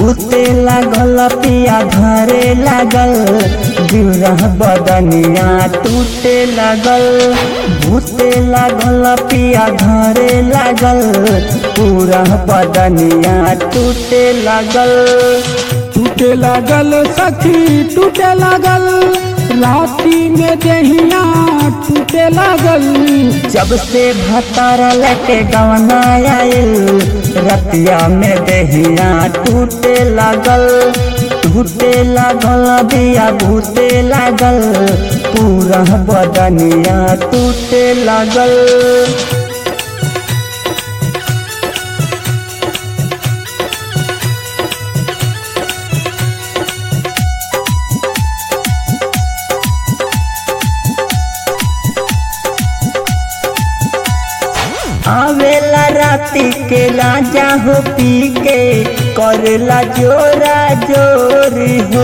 भूते लागल पिया धरे लागल गिरह बदनिया टूटे लागल भूते लागल पिया धरे लागल पूरा बदनिया टूटे लागल टूटे लागल सखी टूटे लागल राती में दहिया टूटे लागल जब से भतार लेके गवना आइल रतिया में दहिया टूटे लागल टूटे लागल दिया भूते लागल पूरा बदनिया टूटे लागल आवेला राती के राजा हो पी के करेला जोरा जोरी हो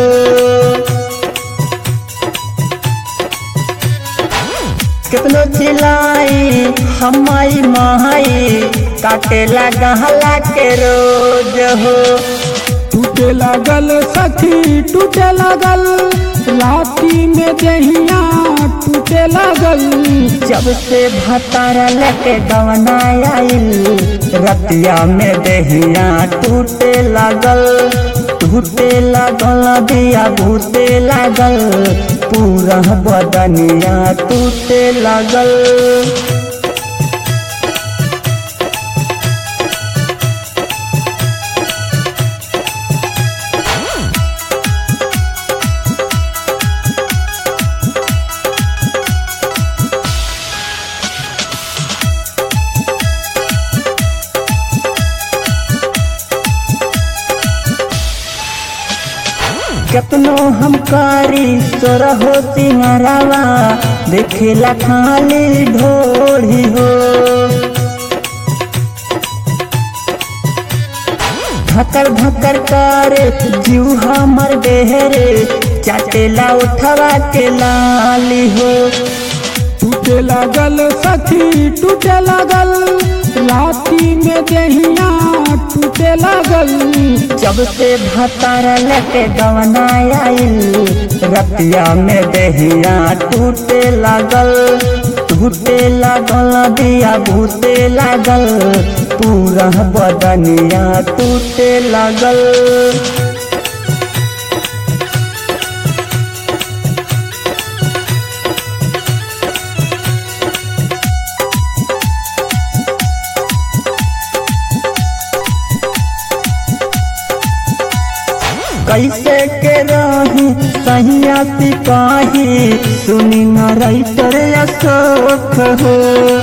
कितनो चिल्लाई हमाई माई काटेला गहला के रोज हो टूटे लागल सखी टूटे लागल राती में दहिया टूटे लागल जब से भतारा लेके गवना आइल रतिया में दहिया टूटे लागल टूटे लागल दिया भूते लागल पूरा बदनिया टूटे लागल कितनो हम कारी सोरहो सिंगरावा देखेला खाली ढोली हो धकर धकर करे जीव हमर बेहरे चाटेला उठवा के लाली हो टूटे लागल सखी टूटे लागल राती में दहिया टूटे लागल जब से भतारा लेके गवना आइल रतिया में दहिया टूटे लागल टूटे लागल दिया भूते लागल पूरा बदनिया टूटे लागल कैसे के रही सहिया सिपाही सुनी न राइटर अशोक हो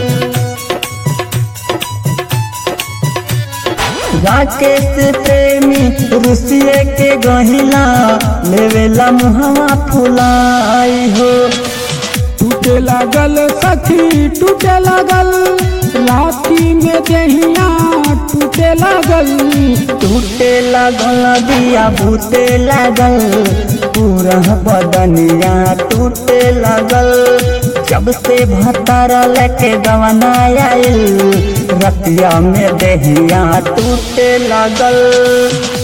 राकेश प्रेमी रुसिए के गहिला लेवेला मुहवा फुलाई हो टूटे लागल सखी टूटे लागल राती में दहिया टूटे लागल टूटे लागल दिया भूते लागल पूरा बदनिया टूटे लागल जब से भतारा लेके गवना आइल रतिया में दहिया टूटे लागल